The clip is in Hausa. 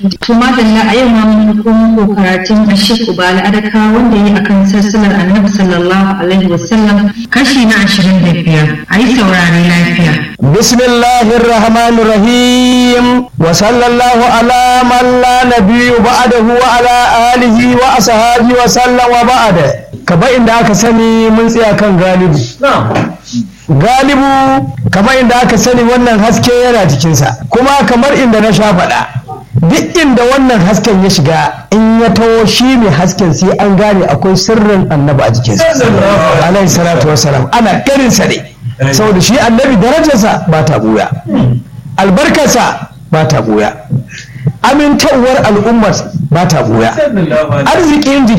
kuma da a yau ma mun komo karatun Ashik Ubala Adaka wanda yi akan sassalar Annabi sallallahu alaihi wasallam kashi na 25 ayi saurare lafiya bismillahir rahmanir rahim wa sallallahu ala man la nabiyyu ba'dahu wa ala alihi wa ashabihi wa sallam wa ba'da kaba inda aka sani mun tsaya kan galibu galibu kamar inda aka sani wannan haske yana cikinsa kuma kamar inda na sha faɗa duk inda wannan hasken ya shiga in ya taho shi ne hasken sai an gane akwai sirrin annabi a jikinsa alaihi salatu wasalam ana ganinsa ne saboda shi annabi darajarsa ba ta buya albarkarsa ba ta buya amintawar al'ummar ba ta buya arzikin